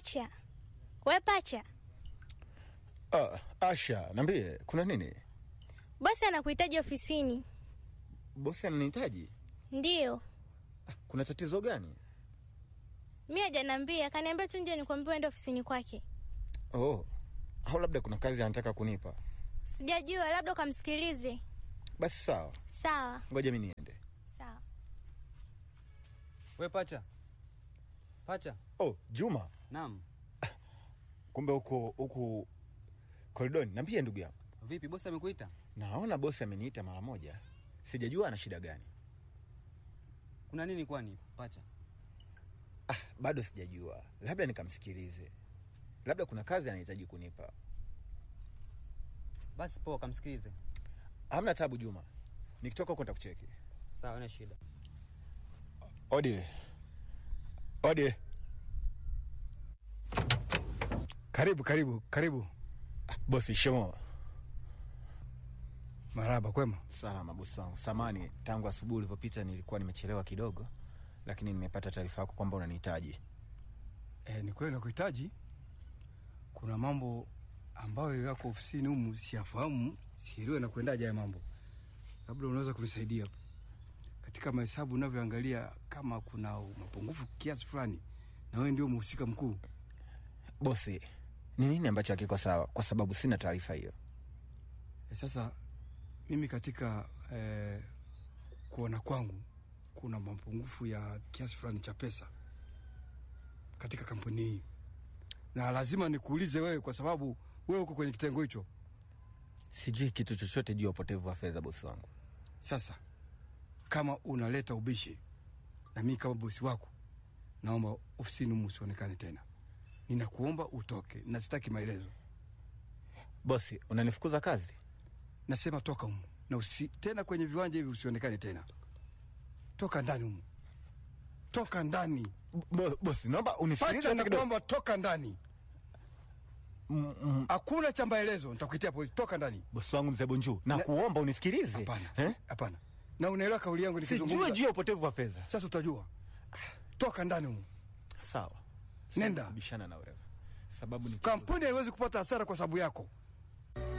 Pacha, we Pacha, Ah, Asha, niambie, kuna nini? bosi anakuhitaji ofisini. Bosi ananihitaji. Ndiyo, Kuna tatizo gani? mi hajaniambia, kaniambia tu nje nikwambia uende ofisini kwake. Oh, au labda kuna kazi anataka kunipa. Sijajua, labda ukamsikilize. Basi sawa, Sawa ngoja mi niende. sawa. We pacha, pacha. Oh, Juma, Naam. kumbe huko huku koridoni. Niambie ndugu yangu, Vipi, bosi amekuita? naona bosi ameniita mara moja, sijajua ana shida gani. Kuna nini kwani pacha? Ah, bado sijajua, labda nikamsikilize, labda kuna kazi anahitaji kunipa. Basi poa, kamsikilize. Hamna tabu Juma, nikitoka huko nitakucheki. Sawa, na shida. Odi, odi, Karibu, karibu, karibu. bosi. Shemo, Maraba, kwema? salama bosi wangu. Samani, tangu asubuhi ulivyopita nilikuwa nimechelewa kidogo, lakini nimepata taarifa yako kwamba unanihitaji. E, ni kweli nakuhitaji. Kuna mambo ambayo yako ofisini humu siyafahamu, sielewe na kuendaje haya mambo. Labda unaweza kunisaidia katika mahesabu unavyoangalia, kama kuna mapungufu kiasi fulani, na wewe ndio mhusika mkuu. Bosi, ni nini ambacho hakiko sawa? Kwa sababu sina taarifa hiyo. E, sasa mimi katika e, kuona kwangu kuna mapungufu ya kiasi fulani cha pesa katika kampuni hii, na lazima nikuulize wewe, kwa sababu wewe uko kwenye kitengo hicho. Sijui kitu chochote juu ya upotevu wa fedha, bosi wangu. Sasa kama unaleta ubishi na mimi kama bosi wako, naomba ofisini humu usionekane tena. Ninakuomba utoke, na sitaki maelezo. Bosi, unanifukuza kazi? Nasema toka humu na usi, tena kwenye viwanja hivi usionekane tena. Toka ndani humu, toka ndani. Bo, bosi, naomba unisikilize Pacha, hata kidogo. nakuomba toka ndani. Mm, mm, Hakuna cha maelezo, nitakuitia polisi. Toka ndani. Bosi wangu mzee Bonju, na Na- kuomba unisikilize. Hapana, Eh? hapana. Na unaelewa kauli yangu Sijui nikizungumza. juu ya upotevu wa fedha. Sasa utajua. Toka ndani humu. Sawa. Nenda. Siwezi kubishana na wewe. Sababu ni Kampuni haiwezi kupata hasara kwa sababu yako.